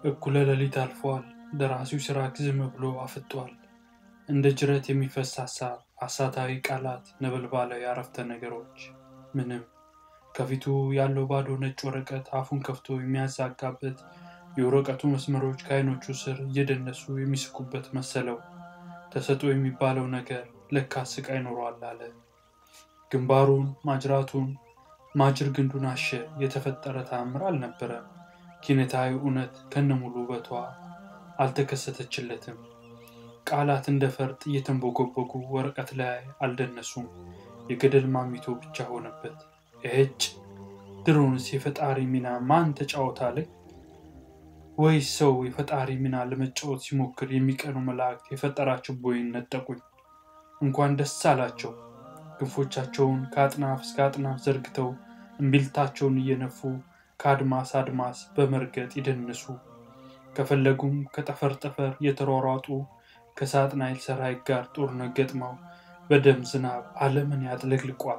እኩለ ሌሊት አልፏል። ደራሲው ሲራክ ዝም ብሎ አፍጧል። እንደ ጅረት የሚፈስ ሀሳብ፣ አሳታዊ ቃላት፣ ነበልባላዊ አረፍተ ነገሮች፣ ምንም። ከፊቱ ያለው ባዶ ነጭ ወረቀት አፉን ከፍቶ የሚያዛጋበት የወረቀቱ መስመሮች ከዓይኖቹ ስር እየደነሱ የሚስቁበት መሰለው። ተሰጥኦ የሚባለው ነገር ለካ ስቃይ ኖሯል አለ። ግንባሩን፣ ማጅራቱን፣ ማጅር ግንዱን አሸ። የተፈጠረ ተአምር አልነበረም። ኪነታዊ እውነት ከነሙሉ ውበቷ አልተከሰተችለትም። ቃላት እንደ ፈርጥ እየተንቦጎቦጉ ወረቀት ላይ አልደነሱም። የገደል ማሚቶ ብቻ ሆነበት። እጭ ድሮንስ የፈጣሪ ሚና ማን ተጫወታለኝ? ወይስ ሰው የፈጣሪ ሚና ለመጫወት ሲሞክር የሚቀኑ መላእክት የፈጠራቸው ቦይን ነጠቁኝ። እንኳን ደስ አላቸው። ክንፎቻቸውን ከአጥናፍ እስከ አጥናፍ ዘርግተው እምቢልታቸውን እየነፉ ከአድማስ አድማስ በመርገጥ ይደንሱ። ከፈለጉም ከጠፈር ጠፈር እየተሯሯጡ ከሳጥናኤል ሰራዊት ጋር ጦርነት ገጥመው በደም ዝናብ ዓለምን ያጥለቅልቋል።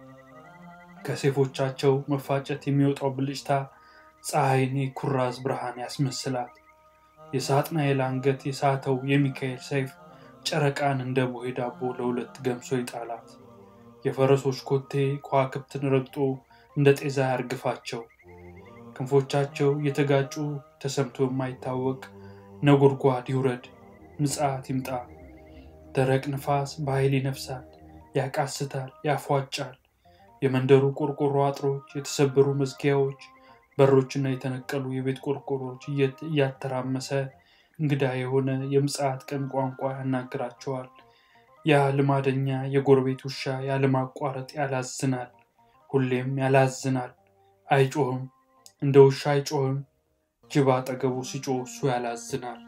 ከሴፎቻቸው መፋጨት የሚወጣው ብልጭታ ፀሐይን የኩራዝ ብርሃን ያስመስላል። የሳጥናኤል አንገት የሳተው የሚካኤል ሰይፍ ጨረቃን እንደ ቦሄ ዳቦ ለሁለት ገምሶ ይጣላት። የፈረሶች ኮቴ ከዋክብትን ረግጦ እንደ ጤዛ ያርግፋቸው። ክንፎቻቸው የተጋጩ ተሰምቶ የማይታወቅ ነጎድጓድ ይውረድ፣ ምጽዓት ይምጣ። ደረቅ ንፋስ በኃይል ይነፍሳል፣ ያቃስታል፣ ያፏጫል። የመንደሩ ቆርቆሮ አጥሮች፣ የተሰበሩ መዝጊያዎች፣ በሮችና የተነቀሉ የቤት ቆርቆሮች እያተራመሰ እንግዳ የሆነ የምጽዓት ቀን ቋንቋ ያናግራቸዋል። ያ ልማደኛ የጎረቤት ውሻ ያለማቋረጥ ያላዝናል፣ ሁሌም ያላዝናል። አይጮህም፣ እንደ ውሻ አይጮህም። ጅብ አጠገቡ ሲጮህ እሱ ያላዝናል።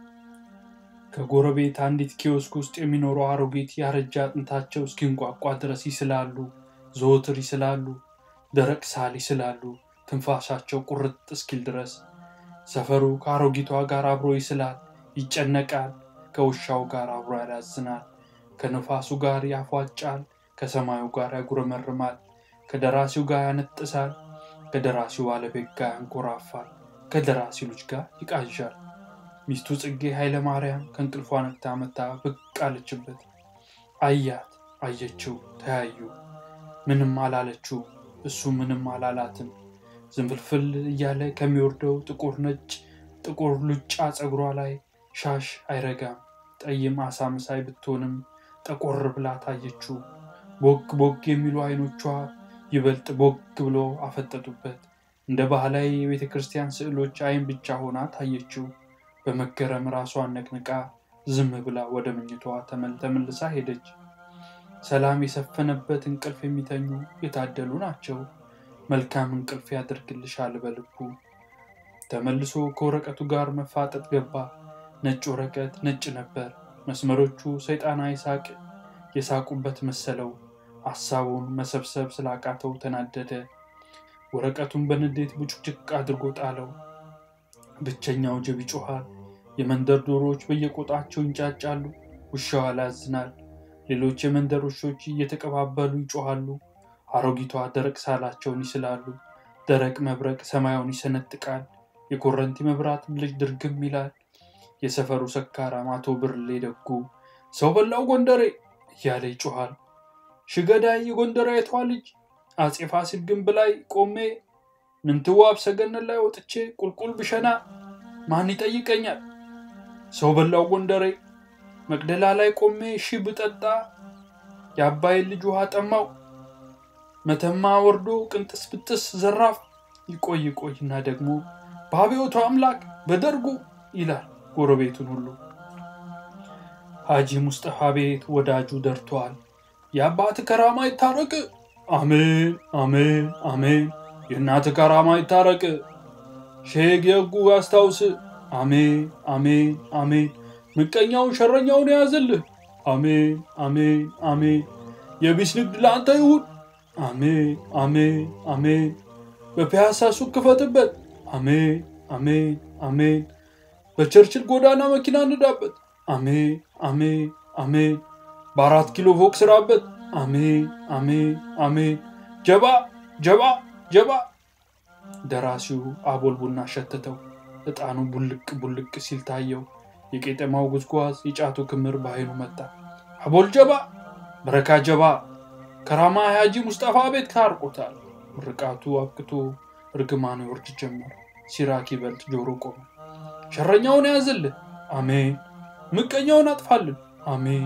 ከጎረቤት አንዲት ኪዮስክ ውስጥ የሚኖሩ አሮጊት ያረጃ አጥንታቸው እስኪንቋቋ ድረስ ይስላሉ፣ ዘወትር ይስላሉ። ደረቅ ሳል ይስላሉ፣ ትንፋሻቸው ቁርጥ እስኪል ድረስ። ሰፈሩ ከአሮጊቷ ጋር አብሮ ይስላል፣ ይጨነቃል። ከውሻው ጋር አብሮ ያላዝናል። ከነፋሱ ጋር ያፏጫል፣ ከሰማዩ ጋር ያጉረመርማል። ከደራሲው ጋር ያነጥሳል፣ ከደራሲው ባለቤት ጋር ያንኮራፋል። ከደራሲው ልጅ ጋር ይቃዣል። ሚስቱ ጽጌ ኃይለ ማርያም ከእንቅልፏ ነቅታ መታ ብቅ አለችበት። አያት፣ አየችው፣ ተያዩ። ምንም አላለችው፣ እሱ ምንም አላላትም። ዝንፍልፍል እያለ ከሚወርደው ጥቁር ነጭ ጥቁር ሉጫ ፀጉሯ ላይ ሻሽ አይረጋም። ጠይም አሳ መሳይ ብትሆንም ጠቆር ብላ ታየችው። ቦግ ቦግ የሚሉ አይኖቿ ይበልጥ ቦግ ብሎ አፈጠጡበት። እንደ ባህላዊ የቤተ ክርስቲያን ስዕሎች አይን ብቻ ሆና ታየችው። በመገረም ራሷን ነቅንቃ ዝም ብላ ወደ መኝቷ ተመልሳ ሄደች። ሰላም የሰፈነበት እንቅልፍ የሚተኙ የታደሉ ናቸው። መልካም እንቅልፍ ያደርግልሻል በልቡ። ተመልሶ ከወረቀቱ ጋር መፋጠጥ ገባ። ነጭ ወረቀት ነጭ ነበር። መስመሮቹ ሰይጣናዊ ሳቅ የሳቁበት መሰለው። ሐሳቡን መሰብሰብ ስላቃተው ተናደደ። ወረቀቱን በንዴት ቡጭቅጭቅ አድርጎ ጣለው። ብቸኛው ጅብ ይጮኻል። የመንደር ዶሮዎች በየቆጣቸው ይንጫጫሉ። ውሻው ያላዝናል። ሌሎች የመንደር ውሾች እየተቀባበሉ ይጮኻሉ። አሮጊቷ ደረቅ ሳላቸውን ይስላሉ። ደረቅ መብረቅ ሰማዩን ይሰነጥቃል። የኮረንቲ መብራት ብልጭ ድርግም ይላል። የሰፈሩ ሰካራም አቶ ብርሌ ደጉ ሰው በላው ጎንደሬ እያለ ይጮኻል። ሽገዳይ የጎንደሬቷ ልጅ አፄ ፋሲል ግንብ ላይ ቆሜ ምንትዋብ ሰገነት ላይ ወጥቼ ቁልቁል ብሸና ማን ይጠይቀኛል? ሰው በላው ጎንደሬ መቅደላ ላይ ቆሜ ሺ ብጠጣ የአባይን ልጅ ውሃ ጠማው። መተማ ወርዶ ቅንጥስ ብጥስ ዘራፍ ይቆይ ይቆይና ደግሞ በአብዮቱ አምላክ በደርጉ ይላል ጎረቤቱን ሁሉ። ሐጂ ሙስጠፋ ቤት ወዳጁ ደርቷል። የአባት ከራማ ይታረቅ፣ አሜን አሜን አሜን። የእናት ከራማ ይታረቅ፣ ሼግ የጉ አስታውስ፣ አሜን አሜን አሜን። ምቀኛውን ሸረኛውን የያዝልህ፣ አሜን አሜን አሜን። የቢስ ንግድ ለአንተ ይሁን፣ አሜን አሜን አሜን። በፒያሳ ሱቅ ክፈትበት፣ አሜን አሜን አሜን። በቸርችል ጎዳና መኪና እንዳበት፣ አሜን አሜን አሜን። በአራት ኪሎ ፎቅ ስራበት፣ አሜን አሜን አሜን። ጀባ ጀባ ጀባ። ደራሲው አቦል ቡና ሸተተው። ዕጣኑ ቡልቅ ቡልቅ ሲል ታየው። የቄጠማው ጉዝጓዝ የጫቱ ክምር በአይኑ መጣ። አቦል ጀባ፣ በረካ ጀባ፣ ከራማ የሀጂ ሙስጠፋ ቤት ታርቆታል። ምርቃቱ አብቅቶ እርግማኑ ይወርድ ጀመር። ሲራክ ይበልጥ ጆሮ ቆመ። ሸረኛውን ያዝልን፣ አሜን። ምቀኛውን አጥፋልን፣ አሜን።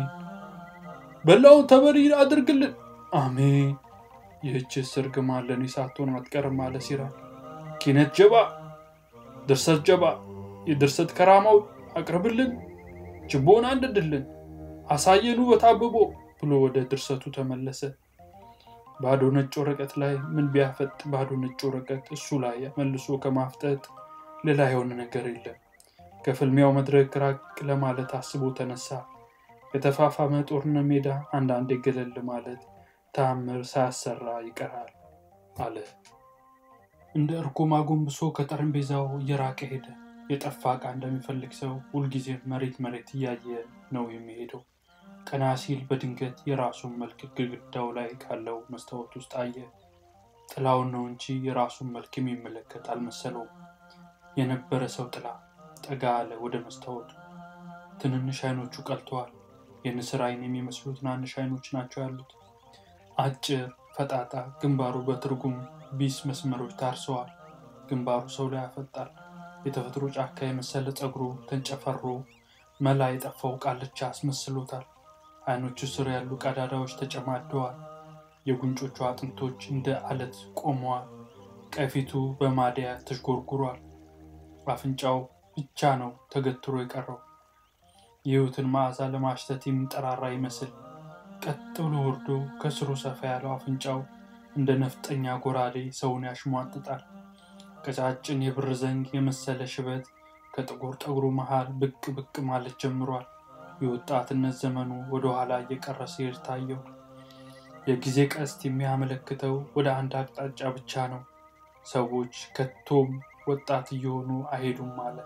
በላውን ተበሪ አድርግልን፣ አሜን። ይህችስ እርግማን ለእኔ ሳትሆን አትቀርም አለ ሲራክ። ኪነት ጀባ፣ ድርሰት ጀባ፣ የድርሰት ከራማው አቅርብልን፣ ችቦን አንድድልን፣ አሳየን ውበት አብቦ ብሎ ወደ ድርሰቱ ተመለሰ። ባዶ ነጭ ወረቀት ላይ ምን ቢያፈጥ ባዶ ነጭ ወረቀት እሱ ላይ መልሶ ከማፍጠጥ ሌላ የሆነ ነገር የለም። ከፍልሚያው መድረክ ራቅ ለማለት አስቦ ተነሳ። የተፋፋመ ጦርነት ሜዳ አንዳንዴ ገለል ማለት ተአምር ሳያሰራ ይቀራል አለ። እንደ እርጎም አጎንብሶ ከጠረጴዛው እየራቀ ሄደ። የጠፋ ዕቃ እንደሚፈልግ ሰው ሁልጊዜም መሬት መሬት እያየ ነው የሚሄደው። ቀና ሲል በድንገት የራሱን መልክ ግድግዳው ላይ ካለው መስታወት ውስጥ አየ። ጥላውን ነው እንጂ የራሱን መልክ የሚመለከት አልመሰለውም። የነበረ ሰው ጥላ። ጠጋ አለ ወደ መስታወቱ። ትንንሽ አይኖቹ ቀልተዋል። የንስር አይን የሚመስሉ ትናንሽ አይኖች ናቸው ያሉት። አጭር ፈጣጣ ግንባሩ በትርጉም ቢስ መስመሮች ታርሰዋል። ግንባሩ ሰው ላይ ያፈጣል። የተፈጥሮ ጫካ የመሰለ ፀጉሩ ተንጨፈሮ መላ የጠፋው ቃልቻ አስመስሎታል። አይኖቹ ስር ያሉ ቀዳዳዎች ተጨማደዋል። የጉንጮቹ አጥንቶች እንደ አለት ቆመዋል። ቀፊቱ በማዲያ ተዥጎርጉሯል። አፍንጫው ብቻ ነው ተገትሮ የቀረው። የህይወትን መዓዛ ለማሽተት የሚጠራራ ይመስል ቀጥ ብሎ ወርዶ ከስሩ ሰፋ ያለው አፍንጫው እንደ ነፍጠኛ ጎራዴ ሰውን ያሽሟጥጣል። ቀጫጭን የብር ዘንግ የመሰለ ሽበት ከጥቁር ጠጉሩ መሃል ብቅ ብቅ ማለት ጀምሯል። የወጣትነት ዘመኑ ወደ ኋላ እየቀረ ሲሄድ ታየው። የጊዜ ቀስት የሚያመለክተው ወደ አንድ አቅጣጫ ብቻ ነው። ሰዎች ከቶም ወጣት እየሆኑ አይሄዱም ማለት።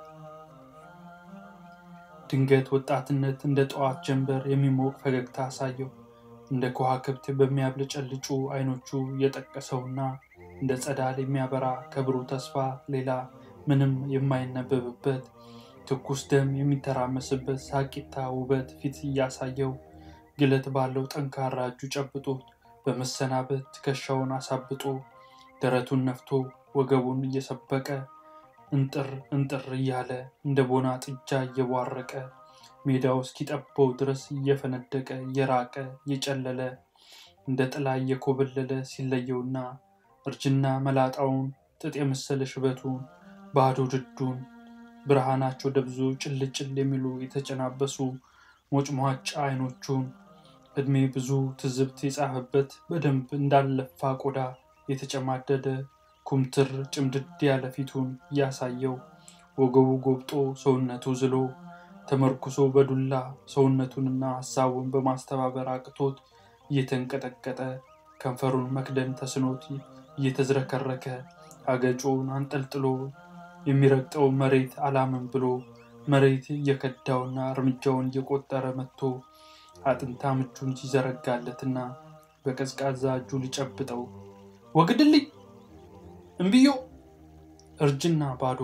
ድንገት ወጣትነት እንደ ጠዋት ጀንበር የሚሞቅ ፈገግታ አሳየው። እንደ ከዋክብት በሚያብለጨልጩ አይኖቹ የጠቀሰውና እንደ ጸዳል የሚያበራ ከብሩህ ተስፋ ሌላ ምንም የማይነበብበት ትኩስ ደም የሚተራመስበት ሳቂታ ውበት ፊት እያሳየው ግለት ባለው ጠንካራ እጁ ጨብጦት በመሰናበት ትከሻውን አሳብጦ ደረቱን ነፍቶ ወገቡን እየሰበቀ እንጥር እንጥር እያለ እንደ ቦና ጥጃ እየቧረቀ ሜዳው እስኪጠበው ድረስ እየፈነደቀ እየራቀ እየጨለለ እንደ ጥላ እየኮበለለ ሲለየውና እርጅና መላጣውን ጥጥ የመሰለ ሽበቱን ባዶ ድዱን ብርሃናቸው ደብዞ ጭልጭል የሚሉ የተጨናበሱ ሞጭሟጫ አይኖቹን እድሜ ብዙ ትዝብት የጻፈበት በደንብ እንዳለፋ ቆዳ የተጨማደደ ኩምትር ጭምድድ ያለ ፊቱን እያሳየው ወገቡ ጎብጦ ሰውነቱ ዝሎ ተመርኩሶ በዱላ ሰውነቱንና ሀሳቡን በማስተባበር አቅቶት እየተንቀጠቀጠ ከንፈሩን መክደን ተስኖት እየተዝረከረከ አገጩን አንጠልጥሎ የሚረግጠው መሬት አላምን ብሎ መሬት እየከዳውና እርምጃውን እየቆጠረ መጥቶ አጥንታ ምቹን ሲዘረጋለትና በቀዝቃዛ እጁ ሊጨብጠው ወግድልኝ እምብዮ እርጅና ባዶ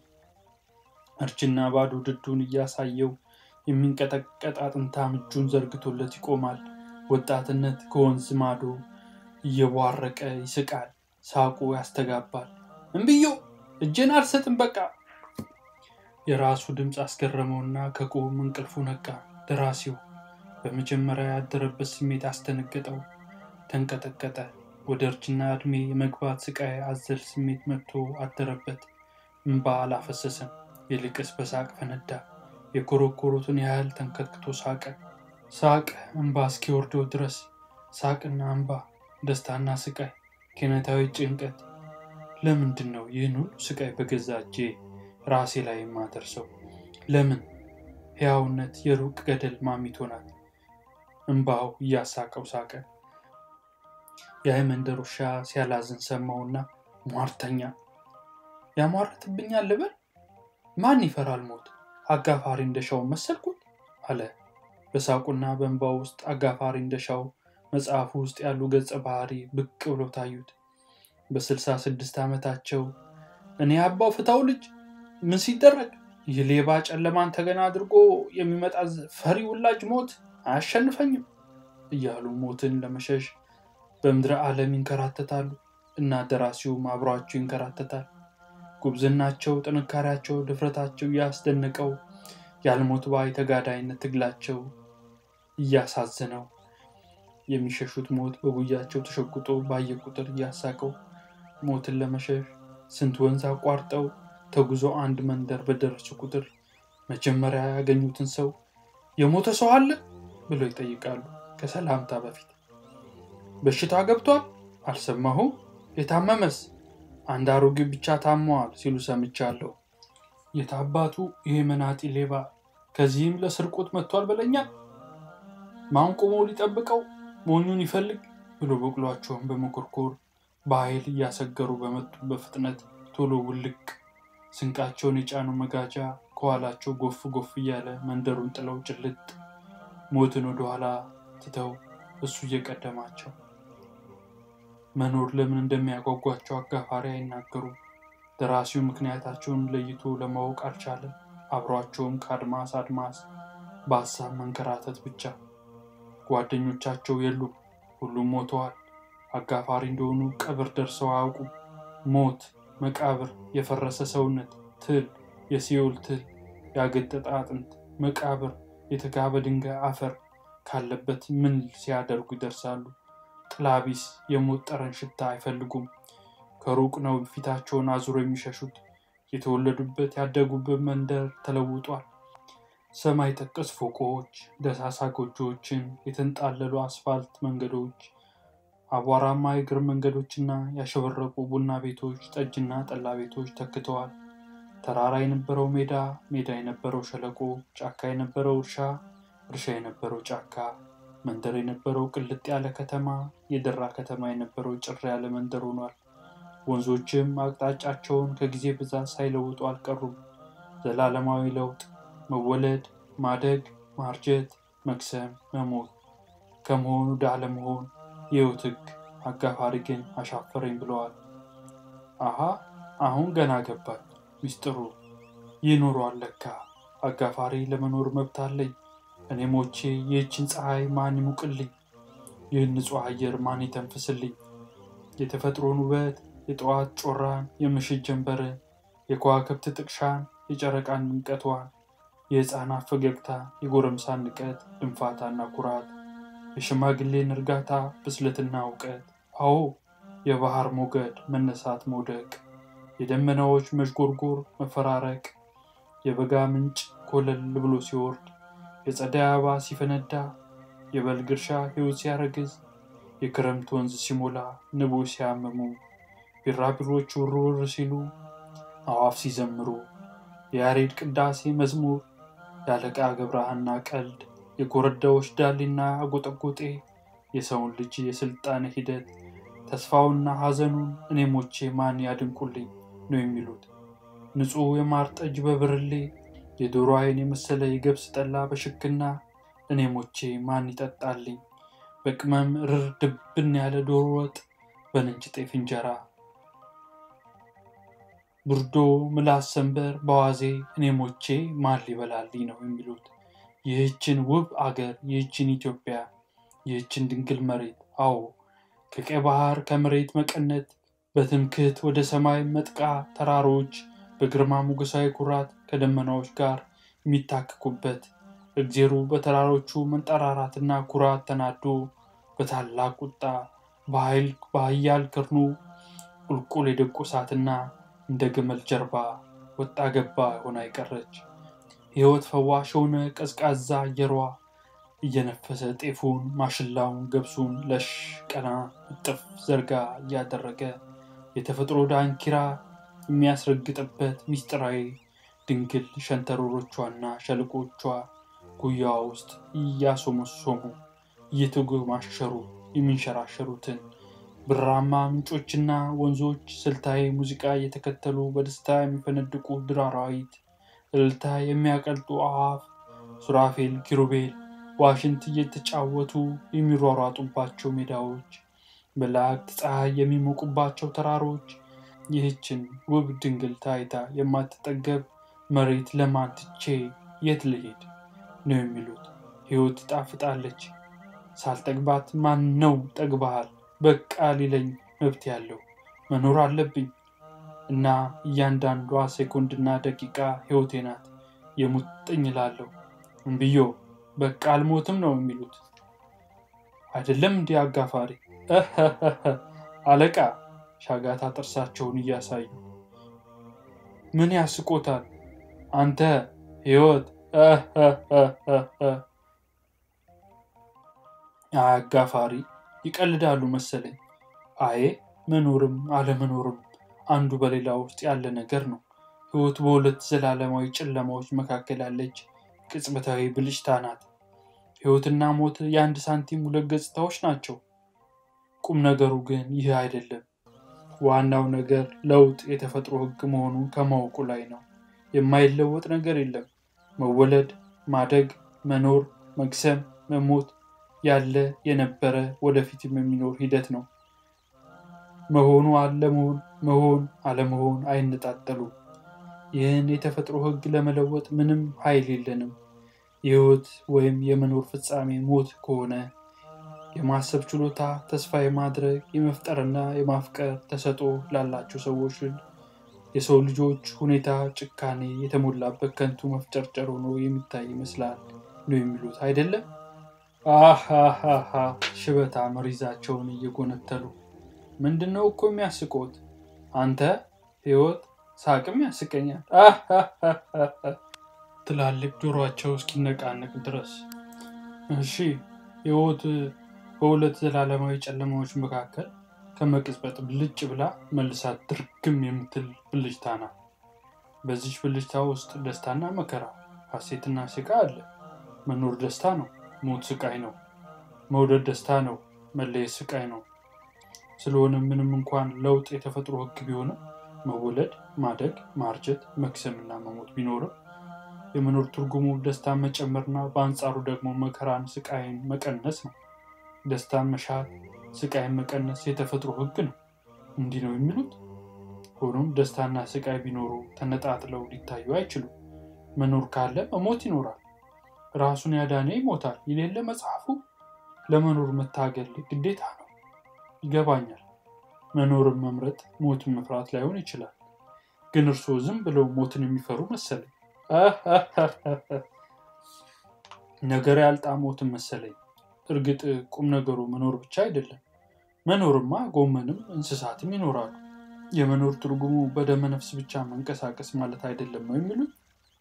እርጅና ባዶ ድዱን እያሳየው የሚንቀጠቀጥ አጥንታም እጁን ዘርግቶለት ይቆማል። ወጣትነት ከወንዝ ማዶ እየቧረቀ ይስቃል። ሳቁ ያስተጋባል። እምብዮ እጄን አልሰጥም በቃ። የራሱ ድምፅ አስገረመውና ከቁም እንቅልፉ ነቃ። ደራሲው በመጀመሪያ ያደረበት ስሜት አስደነገጠው። ተንቀጠቀጠ። ወደ እርጅና ዕድሜ የመግባት ስቃይ አዘል ስሜት መጥቶ አደረበት። እምባ አላፈሰሰም። ይልቅስ በሳቅ ፈነዳ። የኮረኮሩትን ያህል ተንከትክቶ ሳቀ። ሳቅ እምባ እስኪወርደው ድረስ ሳቅና እምባ፣ ደስታና ስቃይ፣ ኪነታዊ ጭንቀት። ለምንድን ነው ይህን ሁሉ ስቃይ በገዛ እጄ ራሴ ላይ የማደርሰው? ለምን? ሕያውነት የሩቅ ገደል ማሚቶ ናት። እምባው እያሳቀው ሳቀ። የመንደር ውሻ ሲያላዝን ሰማውና ሟርተኛ ያሟርትብኛል ልበል? ማን ይፈራል ሞት? አጋፋሪ እንደሻው መሰልኩት አለ። በሳቁና በእንባው ውስጥ አጋፋሪ እንደሻው መጽሐፉ ውስጥ ያሉ ገጸ ባህሪ ብቅ ብሎ ታዩት። በስልሳ ስድስት ዓመታቸው እኔ አባው ፍታው ልጅ ምን ሲደረግ ይህ ሌባ ጨለማን ተገና አድርጎ የሚመጣ ፈሪ ውላጅ ሞት አያሸንፈኝም እያሉ ሞትን ለመሸሽ በምድረ ዓለም ይንከራተታሉ እና ደራሲውም አብሯቸው ይንከራተታል። ጉብዝናቸው፣ ጥንካሬያቸው፣ ድፍረታቸው እያስደነቀው ያልሞት ባይ ተጋዳይነት ትግላቸው እያሳዘነው የሚሸሹት ሞት በጉያቸው ተሸጉጦ ባየ ቁጥር እያሳቀው ሞትን ለመሸሽ ስንት ወንዝ አቋርጠው ተጉዞ አንድ መንደር በደረሱ ቁጥር መጀመሪያ ያገኙትን ሰው የሞተ ሰው አለ ብለው ይጠይቃሉ። ከሰላምታ በፊት በሽታ ገብቷል? አልሰማሁም። የታመመስ? አንድ አሮጌ ብቻ ታመዋል ሲሉ ሰምቻለሁ። የታባቱ ይሄ መናጢ ሌባ ከዚህም ለስርቆት መጥቷል በለኛ። ማን ቆሞ ሊጠብቀው ሞኙን ይፈልግ ብሎ በቅሏቸውን በመኮርኮር በኃይል እያሰገሩ በመጡ በፍጥነት ቶሎ ውልቅ ስንቃቸውን የጫኑ መጋጃ ከኋላቸው ጎፍ ጎፍ እያለ መንደሩን ጥለው ጭልጥ ሞትን ወደኋላ ትተው እሱ እየቀደማቸው መኖር ለምን እንደሚያጓጓቸው አጋፋሪ አይናገሩም። ደራሲው ምክንያታቸውን ለይቶ ለማወቅ አልቻለም። አብሯቸውም ከአድማስ አድማስ በሀሳብ መንከራተት ብቻ። ጓደኞቻቸው የሉም፣ ሁሉም ሞተዋል። አጋፋሪ እንደሆኑ ቀብር ደርሰው አያውቁም። ሞት፣ መቃብር፣ የፈረሰ ሰውነት፣ ትል፣ የሲኦል ትል፣ ያገጠጠ አጥንት፣ መቃብር፣ የተጋበ ድንጋይ አፈር ካለበት ምን ሲያደርጉ ይደርሳሉ? ጥላቢስ የሞት ጠረን ሽታ አይፈልጉም። ከሩቅ ነው ፊታቸውን አዙሮ የሚሸሹት። የተወለዱበት ያደጉበት መንደር ተለውጧል። ሰማይ ጠቀስ ፎቆች፣ ደሳሳ ጎጆዎችን፣ የተንጣለሉ አስፋልት መንገዶች፣ አቧራማ የእግር መንገዶችና ያሸበረቁ ቡና ቤቶች፣ ጠጅና ጠላ ቤቶች ተክተዋል። ተራራ የነበረው ሜዳ፣ ሜዳ የነበረው ሸለቆ፣ ጫካ የነበረው እርሻ፣ እርሻ የነበረው ጫካ፣ መንደር የነበረው ቅልጥ ያለ ከተማ፣ የደራ ከተማ የነበረው ጭር ያለ መንደር ሆኗል። ወንዞችም አቅጣጫቸውን ከጊዜ ብዛት ሳይለውጡ አልቀሩም። ዘላለማዊ ለውጥ፣ መወለድ፣ ማደግ፣ ማርጀት፣ መክሰም፣ መሞት፣ ከመሆን ወደ አለመሆን የሕይወት ሕግ። አጋፋሪ ግን አሻፈረኝ ብለዋል። አሃ አሁን ገና ገባኝ ሚስጥሩ። ይኖሯል ለካ አጋፋሪ ለመኖር መብት አለኝ። እኔ ሞቼ ይህችን ፀሐይ ማን ይሙቅልኝ? ይህን ንጹሕ አየር ማን ይተንፍስልኝ? የተፈጥሮን ውበት የጠዋት ጮራን፣ የምሽት ጀንበርን፣ የከዋክብት ጥቅሻን፣ የጨረቃን ድምቀቷን፣ የሕፃናት ፈገግታ፣ የጎረምሳን ንቀት፣ ድንፋታና ኩራት፣ የሽማግሌን እርጋታ፣ ብስለትና እውቀት፣ አዎ የባህር ሞገድ መነሳት መውደቅ፣ የደመናዎች መዥጎርጎር መፈራረቅ፣ የበጋ ምንጭ ኮለል ብሎ ሲወርድ፣ የጸደይ አበባ ሲፈነዳ፣ የበልግ እርሻ ሕይወት ሲያረግዝ፣ የክረምት ወንዝ ሲሞላ፣ ንቦች ሲያመሙ ቢራቢሮች ውር ውር ሲሉ አዋፍ ሲዘምሩ የያሬድ ቅዳሴ መዝሙር የአለቃ ገብረሃና ቀልድ የጎረዳዎች ዳሌና አጎጠጎጤ የሰውን ልጅ የስልጣኔ ሂደት ተስፋውና ሐዘኑን እኔ ሞቼ ማን ያድንቁልኝ ነው የሚሉት። ንጹሕ የማር ጠጅ በብርሌ የዶሮ አይን የመሰለ የገብስ ጠላ በሽክና እኔ ሞቼ ማን ይጠጣልኝ? በቅመም ርር ድብን ያለ ዶሮ ወጥ በነጭ ጤፍ እንጀራ ብርዶ ምላስ ሰንበር በዋዜ እኔ ሞቼ ማን ሊበላልኝ ነው የሚሉት። ይህችን ውብ አገር ይህችን ኢትዮጵያ ይህችን ድንግል መሬት አዎ ከቀይ ባህር ከመሬት መቀነት በትምክህት ወደ ሰማይ መጥቃ ተራሮች በግርማ ሞገሳዊ ኩራት ከደመናዎች ጋር የሚታክኩበት እግዜሩ በተራሮቹ መንጠራራትና ኩራት ተናዶ በታላቅ ቁጣ በኃይል በኃያል ክርኑ ቁልቁል የደቆሳትና እንደ ግመል ጀርባ ወጣ ገባ ሆና የቀረች ሕይወት ፈዋሽ የሆነ ቀዝቃዛ አየሯ እየነፈሰ ጤፉን፣ ማሽላውን፣ ገብሱን ለሽ ቀና እጥፍ ዘርጋ እያደረገ የተፈጥሮ ዳንኪራ የሚያስረግጥበት ምስጢራዊ ድንግል ሸንተረሮቿና ሸለቆቿ ጉያዋ ውስጥ እያሶመሶሙ እየተጎማሸሩ የሚንሸራሸሩትን ብራማ ምንጮችና ወንዞች ስልታዊ ሙዚቃ እየተከተሉ በደስታ የሚፈነድቁ ድር አራዊት፣ እልልታ የሚያቀልጡ አዕዋፍ፣ ሱራፌል፣ ኪሩቤል ዋሽንት እየተጫወቱ የሚሯሯጡባቸው ሜዳዎች፣ መላእክት ፀሐይ የሚሞቁባቸው ተራሮች፣ ይህችን ውብ ድንግል ታይታ የማትጠገብ መሬት ለማን ትቼ የት ልሄድ ነው የሚሉት። ሕይወት ጣፍጣለች። ሳልጠግባት ማን ነው ጠግባሃል በቃ ሊለኝ መብት ያለው? መኖር አለብኝ እና እያንዳንዷ ሴኮንድና ደቂቃ ሕይወቴ ናት። የሙጥኝ እላለሁ። እምብዮ በቃ አልሞትም ነው የሚሉት። አይደለም እንዲህ አጋፋሪ አለቃ ሻጋታ ጥርሳቸውን እያሳዩ ምን ያስቆታል? አንተ ሕይወት አጋፋሪ ይቀልዳሉ መሰለኝ። አዬ መኖርም አለመኖርም አንዱ በሌላ ውስጥ ያለ ነገር ነው። ሕይወት በሁለት ዘላለማዊ ጨለማዎች መካከል ያለች ቅጽበታዊ ብልጭታ ናት። ሕይወትና ሞት የአንድ ሳንቲም ሁለት ገጽታዎች ናቸው። ቁም ነገሩ ግን ይህ አይደለም። ዋናው ነገር ለውጥ የተፈጥሮ ሕግ መሆኑን ከማወቁ ላይ ነው። የማይለወጥ ነገር የለም። መወለድ፣ ማደግ፣ መኖር፣ መግሰም፣ መሞት ያለ የነበረ ወደፊትም የሚኖር ሂደት ነው። መሆኑ አለመሆን፣ መሆን አለመሆን አይነጣጠሉም። ይህን የተፈጥሮ ሕግ ለመለወጥ ምንም ኃይል የለንም። የሕይወት ወይም የመኖር ፍጻሜ ሞት ከሆነ የማሰብ ችሎታ፣ ተስፋ የማድረግ የመፍጠርና የማፍቀር ተሰጥኦ ላላቸው ሰዎች የሰው ልጆች ሁኔታ ጭካኔ የተሞላበት ከንቱ መፍጨርጨር ሆኖ የሚታይ ይመስላል ነው የሚሉት አይደለም? አሃሃሃ ሽበታ መሪዛቸውን እየጎነተሉ ምንድን ነው እኮ የሚያስቆት? አንተ ሕይወት ሳቅም ያስቀኛል ትላልቅ ጆሯቸው እስኪነቃነቅ ድረስ። እሺ ሕይወት በሁለት ዘላለማዊ ጨለማዎች መካከል ከመቅጽበት ብልጭ ብላ መልሳ ድርግም የምትል ብልጭታ ናት። በዚች ብልጭታ ውስጥ ደስታና መከራ፣ ሐሴትና ስቃ አለ። መኖር ደስታ ነው፣ ሞት ስቃይ ነው። መውደድ ደስታ ነው፣ መለየት ስቃይ ነው። ስለሆነ ምንም እንኳን ለውጥ የተፈጥሮ ሕግ ቢሆንም መወለድ፣ ማደግ፣ ማርጀት፣ መክሰምና መሞት ቢኖርም የመኖር ትርጉሙ ደስታን መጨመርና በአንጻሩ ደግሞ መከራን፣ ስቃይን መቀነስ ነው። ደስታን መሻት፣ ስቃይን መቀነስ የተፈጥሮ ሕግ ነው። እንዲህ ነው የሚሉት። ሆኖም ደስታና ስቃይ ቢኖሩ ተነጣጥለው ሊታዩ አይችሉም። መኖር ካለ መሞት ይኖራል። ራሱን ያዳነ ይሞታል የሌለ መጽሐፉ። ለመኖር መታገል ግዴታ ነው። ይገባኛል። መኖርን መምረጥ ሞትን መፍራት ላይሆን ይችላል። ግን እርስዎ ዝም ብለው ሞትን የሚፈሩ መሰለኝ። ነገር ያልጣ ሞትን መሰለኝ። እርግጥ ቁም ነገሩ መኖር ብቻ አይደለም። መኖርማ ጎመንም እንስሳትም ይኖራሉ። የመኖር ትርጉሙ በደመ ነፍስ ብቻ መንቀሳቀስ ማለት አይደለም ነው የሚሉት።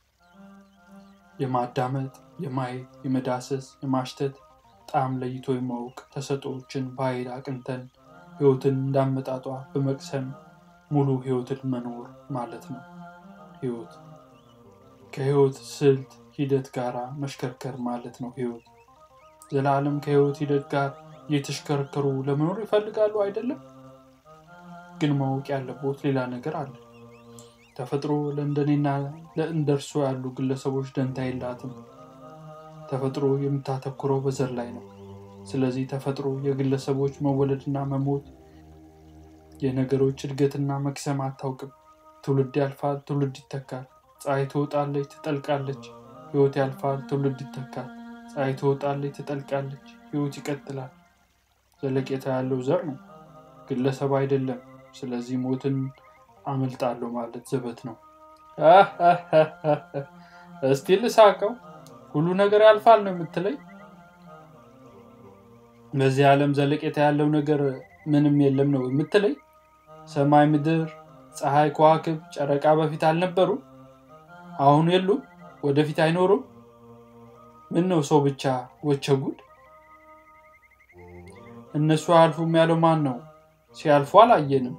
የማዳመጥ፣ የማየት፣ የመዳሰስ፣ የማሽተት ጣዕም ለይቶ የማወቅ ተሰጦችን በኃይል አቅንተን ሕይወትን እንዳመጣጧ በመቅሰም ሙሉ ሕይወትን መኖር ማለት ነው። ሕይወት ከሕይወት ስልት ሂደት ጋር መሽከርከር ማለት ነው። ሕይወት ዘላለም ከሕይወት ሂደት ጋር እየተሽከረከሩ ለመኖር ይፈልጋሉ አይደለም? ግን ማወቅ ያለቦት ሌላ ነገር አለ። ተፈጥሮ ለእንደኔና ለእንደርሶ ያሉ ግለሰቦች ደንታ የላትም። ተፈጥሮ የምታተኩረው በዘር ላይ ነው። ስለዚህ ተፈጥሮ የግለሰቦች መወለድና መሞት፣ የነገሮች እድገትና መክሰም አታውቅም። ትውልድ ያልፋል፣ ትውልድ ይተካል። ፀሐይ ትወጣለች፣ ትጠልቃለች። ሕይወት ያልፋል፣ ትውልድ ይተካል። ፀሐይ ትወጣለች፣ ትጠልቃለች። ሕይወት ይቀጥላል። ዘለቄታ ያለው ዘር ነው፣ ግለሰብ አይደለም። ስለዚህ ሞትን አመልጣለሁ ማለት ዘበት ነው። እስቲ ልሳቀው። ሁሉ ነገር ያልፋል ነው የምትለኝ? በዚህ ዓለም ዘለቄታ ያለው ነገር ምንም የለም ነው የምትለኝ? ሰማይ፣ ምድር፣ ፀሐይ፣ ከዋክብት፣ ጨረቃ በፊት አልነበሩም? አሁን የሉም? ወደፊት አይኖሩም? ምን ነው ሰው ብቻ ወቸ ጉድ! እነሱ አያልፉም ያለው ማን ነው? ሲያልፉ አላየንም።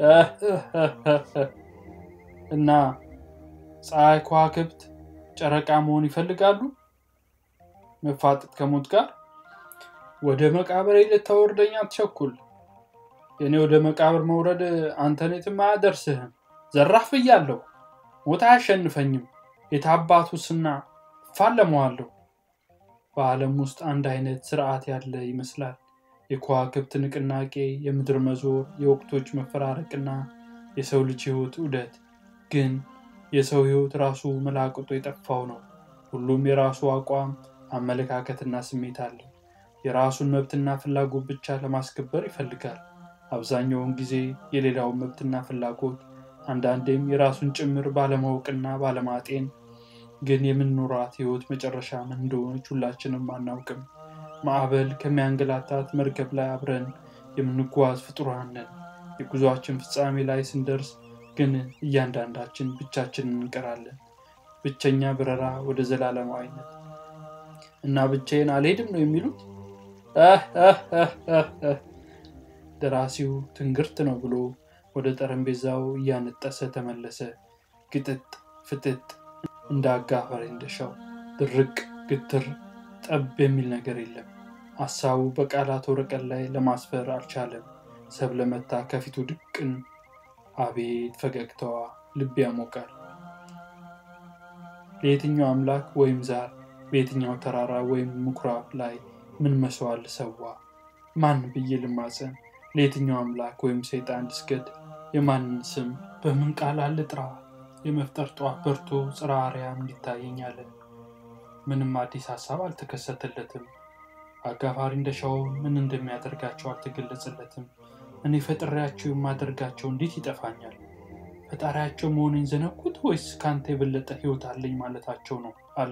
እና ፀሐይ፣ ከዋክብት፣ ጨረቃ መሆን ይፈልጋሉ? መፋጠጥ ከሞት ጋር ወደ መቃብር ልታወርደኝ አትቸኩል። የእኔ ወደ መቃብር መውረድ አንተን የትም አያደርስህም። ዘራፍ ብያለሁ። ሞት አያሸንፈኝም። የታባቱስና እፋለመዋለሁ። በዓለም ውስጥ አንድ አይነት ስርዓት ያለ ይመስላል። የከዋክብት ንቅናቄ፣ የምድር መዞር፣ የወቅቶች መፈራረቅና የሰው ልጅ ሕይወት ዑደት ግን የሰው ሕይወት ራሱ መላቅጦ የጠፋው ነው። ሁሉም የራሱ አቋም፣ አመለካከትና ስሜት አለው። የራሱን መብትና ፍላጎት ብቻ ለማስከበር ይፈልጋል። አብዛኛውን ጊዜ የሌላውን መብትና ፍላጎት አንዳንዴም የራሱን ጭምር ባለማወቅና ባለማጤን ግን የምንኖራት ሕይወት መጨረሻ ምን እንደሆነች ሁላችንም አናውቅም። ማዕበል ከሚያንገላታት መርከብ ላይ አብረን የምንጓዝ ፍጡራን ነን። የጉዞአችን ፍጻሜ ላይ ስንደርስ ግን እያንዳንዳችን ብቻችንን እንቀራለን። ብቸኛ በረራ ወደ ዘላለማዊነት እና ብቻዬን አልሄድም ነው የሚሉት። ደራሲው ትንግርት ነው ብሎ ወደ ጠረጴዛው እያነጠሰ ተመለሰ። ግጥጥ ፍጥጥ እንደ አጋፋሪ እንደሻው ድርቅ ግትር ጠብ የሚል ነገር የለም። ሀሳቡ በቃላት ወረቀት ላይ ለማስፈር አልቻለም። ሰብለ መታ ከፊቱ ድቅን። አቤት ፈገግታዋ ልብ ያሞቃል። ለየትኛው አምላክ ወይም ዛር በየትኛው ተራራ ወይም ምኩራብ ላይ ምን መስዋዕት ልሰዋ? ማን ብዬ ልማፀን? ለየትኛው አምላክ ወይም ሰይጣን ልስገድ? የማንን ስም በምን ቃል ልጥራ? የመፍጠር ጠዋት በርቶ ጽርሐ አርያም እንዲታየኝ አለ። ምንም አዲስ ሀሳብ አልተከሰተለትም። አጋፋሪ እንደሻው ምን እንደሚያደርጋቸው አልተገለጸለትም። እኔ ፈጥሬያቸው የማደርጋቸው እንዴት ይጠፋኛል? ፈጣሪያቸው መሆኔን ዘነኩት ወይስ ከአንተ የበለጠ ሕይወት አለኝ ማለታቸው ነው አለ።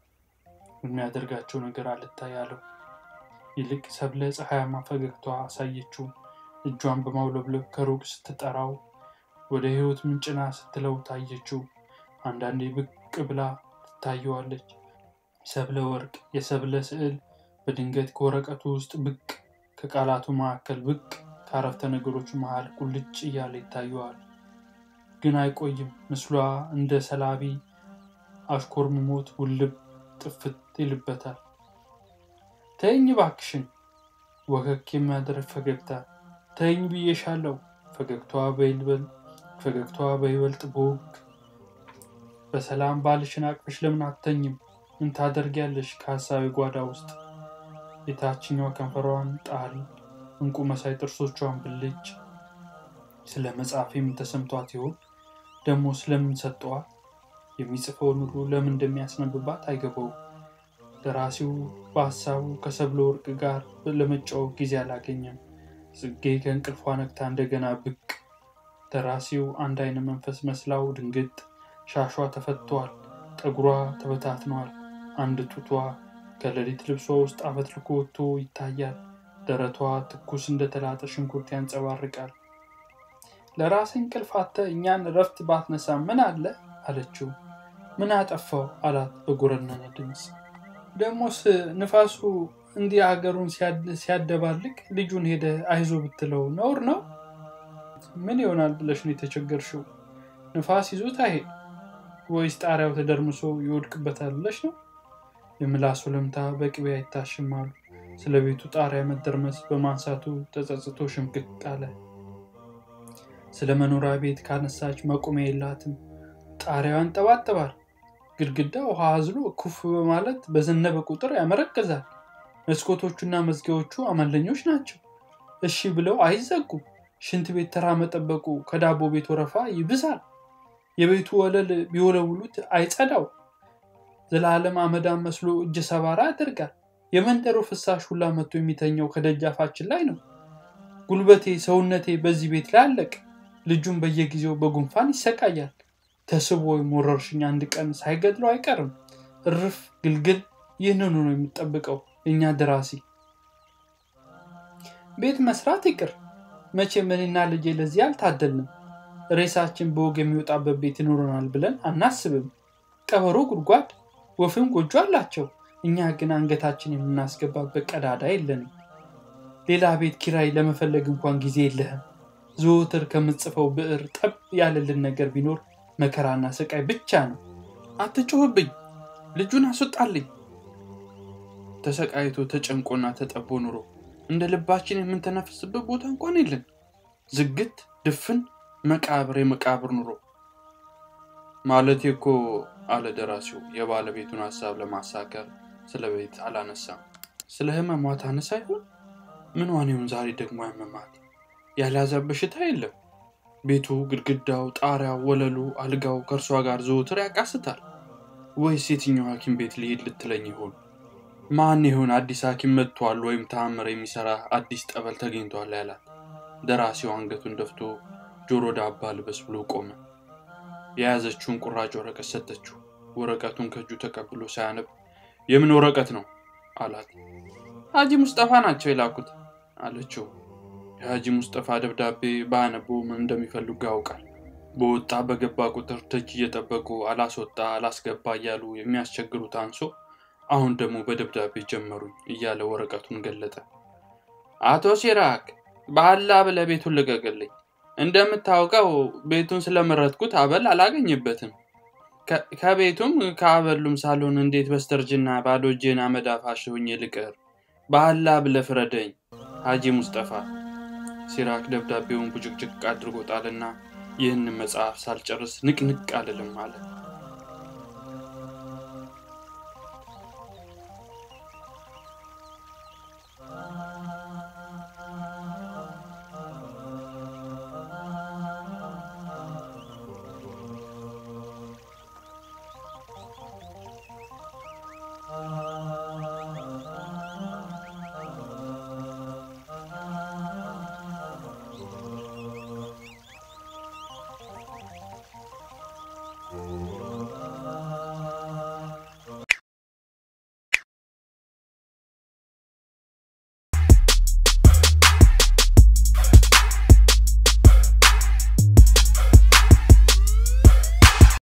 የሚያደርጋቸው ነገር አልታይ አለው። ይልቅ ሰብለ ፀሐያማ ፈገግቷ አሳየችው። እጇን በማውለብለብ ከሩቅ ስትጠራው ወደ ሕይወት ምንጭና ስትለው ታየችው። አንዳንዴ ብቅ ብላ ትታየዋለች። ሰብለ ወርቅ የሰብለ ስዕል በድንገት ከወረቀቱ ውስጥ ብቅ፣ ከቃላቱ መካከል ብቅ፣ ከአረፍተ ነገሮቹ መሃል ቁልጭ እያለ ይታየዋል። ግን አይቆይም። ምስሏ እንደ ሰላቢ አሽኮርምሞት ውልብ ጥፍት ይልበታል። ተይኝ ባክሽን፣ ወከክ የሚያደርግ ፈገግታ። ተይኝ ብዬሻለው። ፈገግታዋ በይልበል ፈገግታዋ በይበልጥ ቦግ። በሰላም ባልሽን አቅፍሽ ለምን አተኝም? ምን ታደርጊያለሽ? ከሀሳቢ ጓዳ ውስጥ የታችኛው ከንፈሯን ጣል፣ እንቁ መሳይ ጥርሶቿን ብልጭ። ስለ መጽሐፍ የምተሰምቷት ይሆን ደግሞ ስለምን ሰጠዋት? የሚጽፈውን ሁሉ ለምን እንደሚያስነብባት አይገባውም። ደራሲው በሀሳቡ ከሰብለ ወርቅ ጋር ለመጫወት ጊዜ አላገኘም። ጽጌ ከእንቅልፏ ነቅታ እንደገና ብቅ። ደራሲው አንድ አይነ መንፈስ መስላው ድንግጥ። ሻሿ ተፈቷል፣ ጠጉሯ ተበታትኗል። አንድ ጡቷ ከሌሊት ልብሷ ውስጥ አፈትልኮ ወጥቶ ይታያል። ደረቷ ትኩስ እንደተላጠ ሽንኩርት ያንጸባርቃል። ለራሴ እንቅልፍ አጥተህ እኛን እረፍት ባትነሳ ምን አለ አለችው። ምን አጠፋው አላት በጎረነነ ድምፅ። ደሞስ ንፋሱ እንዲህ ሀገሩን ሲያደባልቅ ልጁን ሄደ አይዞ ብትለው ነውር ነው? ምን ይሆናል ብለሽ ነው የተቸገርሽው? ንፋስ ይዞት አይሄድ ወይስ ጣሪያው ተደርምሶ ይወድቅበታል ብለሽ ነው? የምላሱ ለምታ በቅቤ አይታሽም አሉ። ስለ ቤቱ ጣሪያ መደርመስ በማንሳቱ ተጸጽቶ ሽምቅቅ አለ። ስለ መኖሪያ ቤት ካነሳች መቆሚያ የላትም። ጣሪያው ያንጠባጥባል። ግድግዳ ውሃ አዝሎ ኩፍ በማለት በዘነበ ቁጥር ያመረቅዛል። መስኮቶቹና መዝጊያዎቹ አመለኞች ናቸው። እሺ ብለው አይዘጉ። ሽንት ቤት ተራ መጠበቁ ከዳቦ ቤት ወረፋ ይብሳል። የቤቱ ወለል ቢወለውሉት አይጸዳው። ዘላለም አመዳም መስሎ እጀ ሰባራ ያደርጋል። የመንደሩ ፍሳሽ ሁላ መጥቶ የሚተኘው ከደጃፋችን ላይ ነው። ጉልበቴ፣ ሰውነቴ በዚህ ቤት ላይ አለቅ። ልጁም በየጊዜው በጉንፋን ይሰቃያል። ተስቦ ወይም ወረርሽኝ አንድ ቀን ሳይገድለው አይቀርም። እርፍ ግልግል። ይህንኑ ነው የሚጠብቀው የእኛ ደራሲ። ቤት መስራት ይቅር መቼም እኔና ልጄ ለዚህ አልታደልንም። ሬሳችን በወግ የሚወጣበት ቤት ይኖረናል ብለን አናስብም። ቀበሮ ጉድጓድ፣ ወፍም ጎጆ አላቸው። እኛ ግን አንገታችን የምናስገባበት ቀዳዳ የለንም። ሌላ ቤት ኪራይ ለመፈለግ እንኳን ጊዜ የለህም። ዘወትር ከምጽፈው ብዕር ጠብ ያለልን ነገር ቢኖር መከራና ስቃይ ብቻ ነው። አትጮህብኝ፣ ልጁን አስወጣልኝ። ተሰቃይቶ ተጨንቆና ተጠቦ ኑሮ እንደ ልባችን የምንተነፍስበት ቦታ እንኳን የለን። ዝግት ድፍን መቃብር የመቃብር ኑሮ ማለቴ እኮ አለ ደራሲው የባለቤቱን ሀሳብ ለማሳከር ስለ ቤት አላነሳም። ስለ ህመሟ ታነሳ ይሆን? ምን ዋኔውን ዛሬ ደግሞ ያመማት? ያልያዛ በሽታ የለም። ቤቱ፣ ግድግዳው፣ ጣሪያው፣ ወለሉ፣ አልጋው ከእርሷ ጋር ዘወትር ያቃስታል። ወይስ የትኛው ሐኪም ቤት ልሄድ ልትለኝ ይሆን? ማን ይሆን አዲስ ሐኪም መጥቷል ወይም ተአምር የሚሰራ አዲስ ጠበል ተገኝቷል ያላት? ደራሲው አንገቱን ደፍቶ ጆሮ ዳባ ልበስ ብሎ ቆመ። የያዘችውን ቁራጭ ወረቀት ሰጠችው። ወረቀቱን ከእጁ ተቀብሎ ሳያነብ የምን ወረቀት ነው አላት። ሀጂ ሙስጠፋ ናቸው የላኩት አለችው። የሀጂ ሙስጠፋ ደብዳቤ ባያነበው ምን እንደሚፈልጉ ያውቃል። በወጣ በገባ ቁጥር ደጅ እየጠበቁ አላስወጣ አላስገባ እያሉ የሚያስቸግሩት አንሶ አሁን ደግሞ በደብዳቤ ጀመሩኝ እያለ ወረቀቱን ገለጠ። አቶ ሲራክ በአላ ብለህ ቤቱን ልቀቅልኝ። እንደምታውቀው ቤቱን ስለመረጥኩት አበል አላገኝበትም። ከቤቱም ከአበሉም ሳልሆን እንዴት በስተርጅና ባዶ እጄን አመድ አፋሽ ሆኜ ልቀር? በአላ ብለህ ፍረደኝ። ሀጂ ሙስጠፋ። ሲራክ ደብዳቤውን ቡጭቅጭቅ አድርጎ ጣልና ይህንን መጽሐፍ ሳልጨርስ ንቅንቅ አልልም አለ።